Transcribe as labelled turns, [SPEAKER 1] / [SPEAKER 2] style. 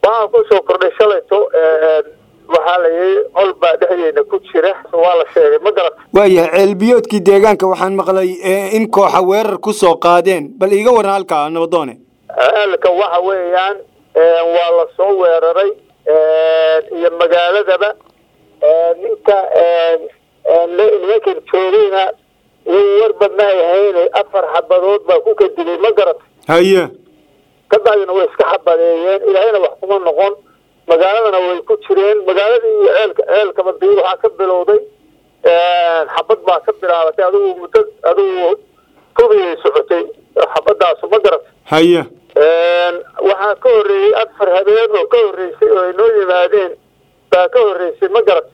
[SPEAKER 1] waxaa kusoo kordhay shalayto waxaa la yidhi col baa dhexdeena ku jira waa la sheegay ma garata
[SPEAKER 2] waayahay ceelbiyoodkii deegaanka waxaan maqlay in kooxa weerar ku soo qaadeen bal iiga waran halkaa nabadoone
[SPEAKER 1] ceelka waxa weeyaan waa la soo weeraray iyo magaaladaba ninka nimankan joogayna wuu warba ma ay hayne afar xabadood baa ku kadilay ma garata
[SPEAKER 2] haye
[SPEAKER 1] ka bacdina way iska xabadeeyeen ilaahayna wax kuma noqon magaaladana way ku jireen magaaladii iyo ceelka ceelkaba bi waxaa ka bilowday xabad baa ka bilaabatay adigu muddo adigu tubiyay socotay xabadaasu ma garata
[SPEAKER 2] haye
[SPEAKER 1] waxaa ka horreeyey afar habeen oo ka horreysay oo ay noo yimaadeen baa ka horreysay ma garata